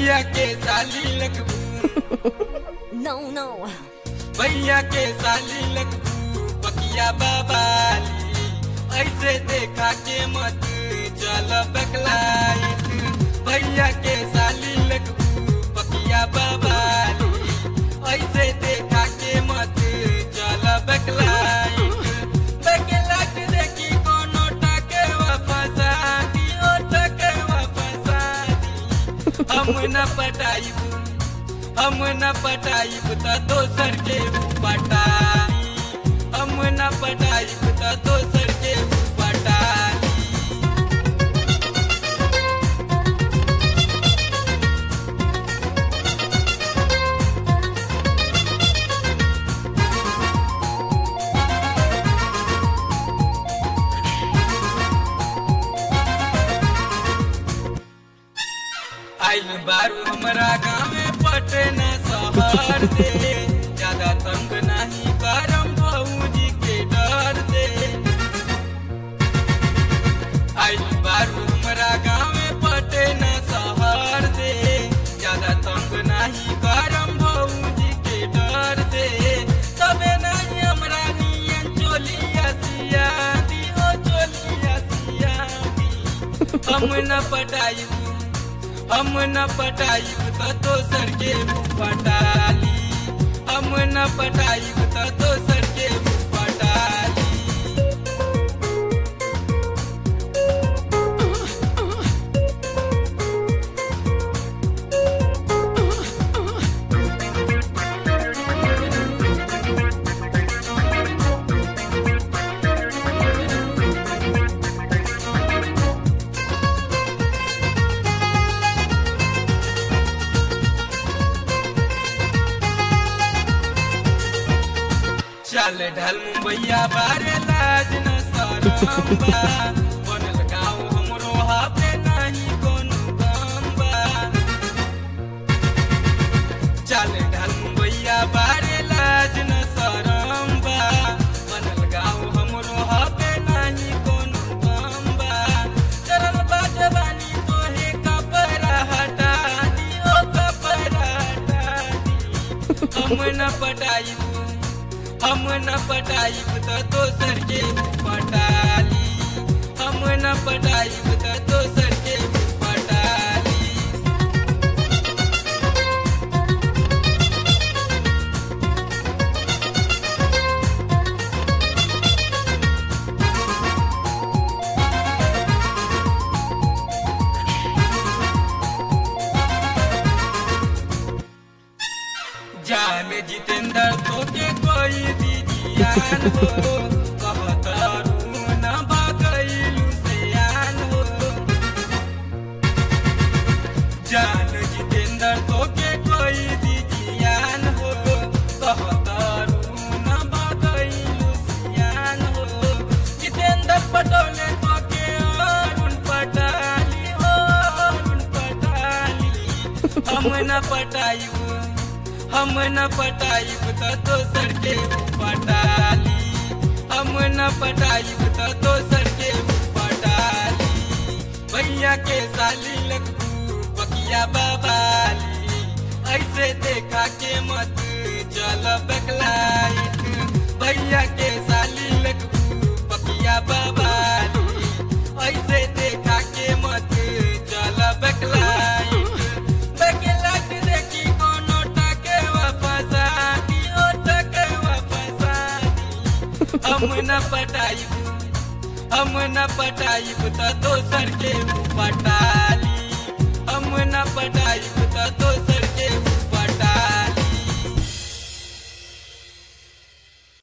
भैया के साली लगबू No, no. भैया के साली लगबू बकिया बाबाली ऐसे देखा के मत चल बकलाइट भैया के साली लगबू बकिया बाबाली ऐसे देखा के मत चल बकलाइट बकलाइट देखी कोनो टके वापस आती ओ टके वापस आती हम न पटाइब हम न पटाइब त दोसर के पटाई हम न पटाइब त दोसर के पटाई आइल बारू हमरा गाँव पटना शहर से ज्यादा तंग नहीं करम भौजी के डर से आइल बारू हमरा गाँव पटना शहर से ज्यादा तंग नहीं करम भौजी के डर से तबे नहीं हमरा नियन चोलिया सिया दी ओ चोलिया सिया दी हम न पटाइब हम न पटाइब त दोसर के पटाली हम न पटाइब त दोसर के पटाली चल ढल मुंबईया बारे लाज न शरम बा बनल गाँव हमरो हाथे नहीं कोनो गम बा चल ढल मुंबईया बारे लाज न शरम बा बनल गाँव हमरो हाथे नहीं कोनो गम बा चरल बाजवानी तोहे कपड़ा हटा दी ओ कपड़ा हटा दी हम न पटाइब हम न पटाइब त दोसर के पटाली हम न पटाइब त दोसर के पटाली जान जितेंद्र तो के कोई दीजियान हो कहत न बागैलू से आन हो जान जितेंद्र तो के कोई दीजियान हो कहत न बागैलू से आन हो जितेंद्र पटोले तो के अरुण पटाली हो अरुण पटाली हम न पटाइब हम न पटाइब त दोसर के पटाली हम न पटाइब त दोसर के पटाली भैया के साली लगबू बकिया बाबाली ऐसे देखा के मत चल बकलाइट भैया के साली लगबू बकिया बाबाली ऐसे देखा के मत चल बकलाइट बकलाइट देखी कोनो टके वापस आती ओ टके वापस आती हम न पटाइब हम न पटाइब त दोसर के पटाली हम न पटाइब त दोसर